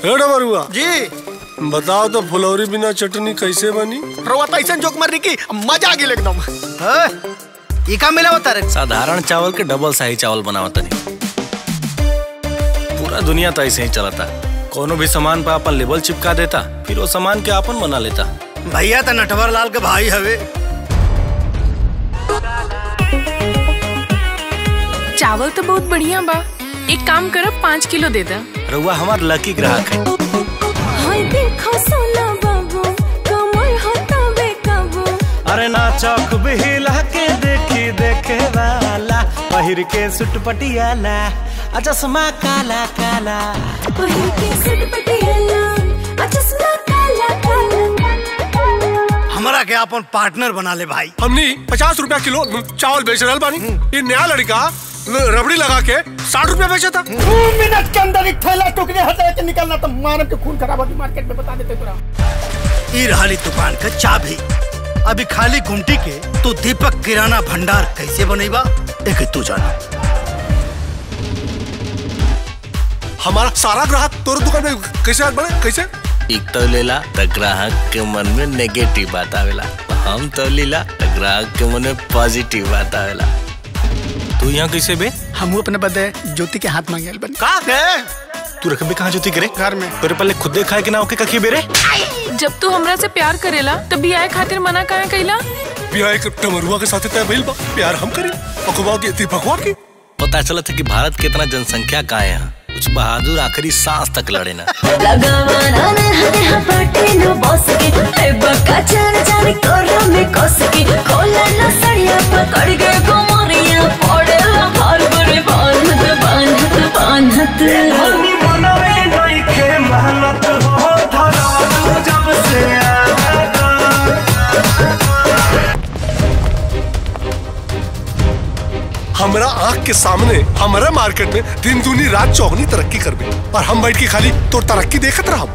हे डमरुआ जी बताओ तो फुलौरी बिना चटनी कैसे बनी रउआ तो ऐसा जोक मारनी की मजा आ गेल एकदम ई का मिला होता रे साधारण चावल के डबल शाही चावल बनावत नहीं पूरा दुनिया तो ऐसे ही चलता कोनो भी सामान पर अपन लेबल चिपका देता फिर वो सामान के अपन बना लेता भैया तो नटवर लाल के भाई हवे चावल तो बहुत बढ़िया बा एक काम करब पाँच किलो दे दा रउआ हमार लकी ग्राहक है हाय देखो सोना बाबू कमर होता बेकाबू अरे ना चौक भी हिला के देखी देखे वाला पहिर के सुट पटियाला आ चश्मा काला काला पहिर के सट पटियाला आ चश्मा काला काला हमरा के अपन पार्टनर बना ले भाई हमनी पचास रुपया किलो चावल बेच रहा बानी ये नया लड़का रबड़ी लगा के साठ रुपया बेचा था दो मिनट के अंदर एक थैला टुकड़े हटा के निकलना तो मानव के खून खराब होती मार्केट में बता देते तुरा ई रहाली दुकान का चाबी अभी खाली गुमटी के तू दीपक किराना भंडार कैसे बनेबा एक तू जाना हमारा सारा ग्राहक तोर दुकान में कैसे बने कैसे एक तो लेला तो ग्राहक के मन में नेगेटिव बात आवेला हम तो लीला तो ग्राहक के मन में पॉजिटिव बात आवेला तू यहाँ कैसे बे हम अपने बदे ज्योति के हाथ मांगे बन का तू रखबे कहाँ जोती करे घर में तेरे पहले खुदे खाए के ना होके कखी बेरे जब तू हमरा से प्यार करेला तब भी आए खातिर मना काहे कैला बिया एक टमरुआ के साथ तय भइल बा प्यार हम करी अखबार की दीपकवा की पता चला था कि भारत के इतना जनसंख्या का है यहाँ कुछ बहादुर आखिरी सांस तक लड़े ना लगावाना ने हने हपाटे न बस के ए बक्का चार चार कोरा में कस के खोला न सड़िया पकड़ के कोमरिया पड़े हर बड़े बांधत बांधत बांधत हमारा आंख के सामने हमारे मार्केट में दिन दूनी रात चौगनी तरक्की कर बे और हम बैठ के खाली तो तरक्की देखत रहा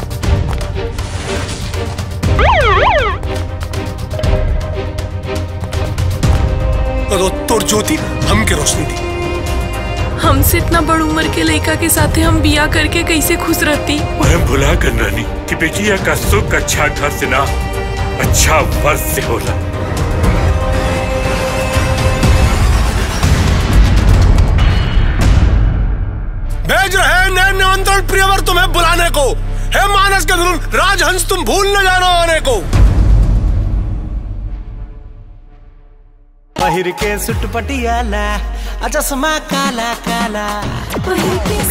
तो तोर ज्योति हम के रोशनी थी हमसे इतना बड़ उम्र के लड़का के साथे हम बिया करके कैसे खुश रहती मैं भुला कर रानी कि बेटिया का सुख अच्छा घर से ना अच्छा वर्ष से होला भेज रहे हैं नए निमंत्रण प्रियवर तुम्हें बुलाने को हे मानस के गुरु राजहंस तुम भूल न जाना आने को पहिर के सुट पटियाला आ चश्मा काला काला पहिर के